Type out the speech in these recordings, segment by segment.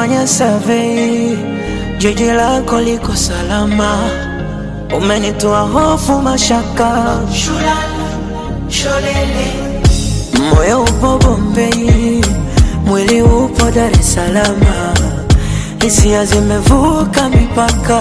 Nimefanya survey, jiji lako liko salama, umenitoa hofu mashaka, moyo upo Bombay, mwili upo Dar es Salaam, hisia zimevuka mipaka,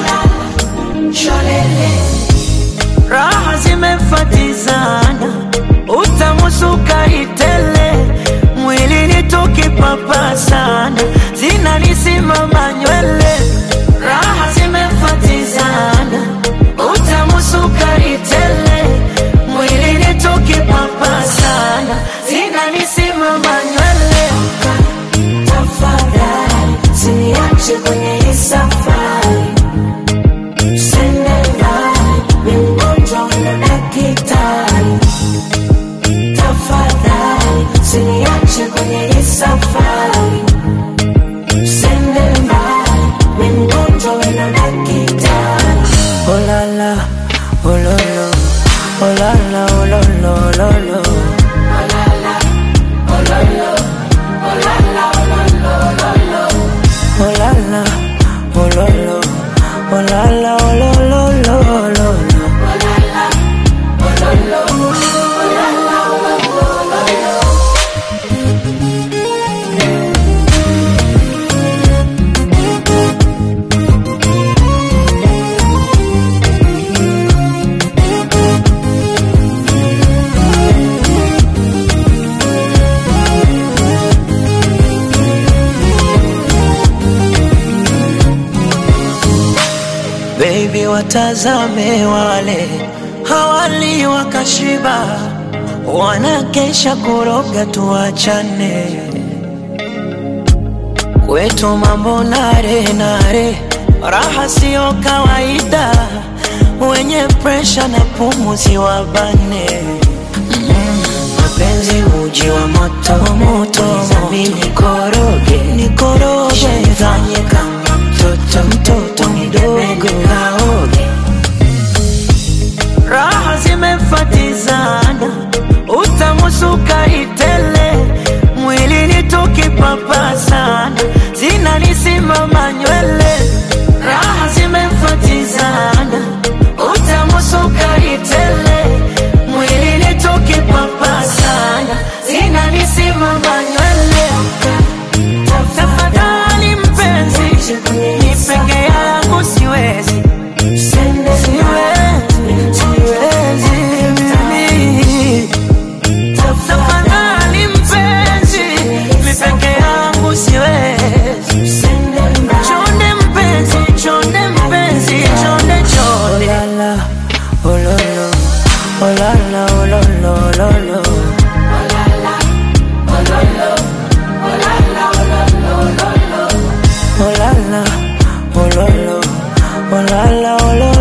raha zimefatizana, utamu sukari tele, mwili ni tukipapa sana, zinanisimama nywele, raha zimefatizana, utamu sukari tele, mwili ni tukipapa sana, zinanisimama nywele. Tafadhali usiniache kwenye hii safari, usende mbali, ni mgonjwa na daktari. Tafadhali usiniache kwenye hii safari, usende mbali, ni mgonjwa na daktari. Oh la la, oh lo lo, oh la la, oh lo lo, lo lo. Oh la la, oh lo lo, oh la la, oh lo lo, lo lo lo. Baby, watazame wale hawali wakashiba, wanakesha kuroga, tuachane kwetu mambo nare nare, raha siyo kawaida, wenye presha na pumuzi wabane mapenzi uji wa moto moto, mimi nikoroge nikoroge, fanye kama mtoto mtoto mdogo kaoge, raha zimefatizana, utamu sukari tele, mwili ni tukipapa sana, zinanisimama nywele, raha zimefatizana, utamu sukari tele, mwili ni tukipapa sana, zinanisimama nywele. Tafadhali mpenzi, ni peke yangu siwezi, siwezi, siwezi mimi. Tafadhali mpenzi, mi peke yangu siwezi. Chonde mpenzi, chonde mpenzi, chonde chonde. Oh la la, oh lo lo, oh la la, oh lo lo, lo lo. Oh la la, oh lo lo, oh la la, oh lo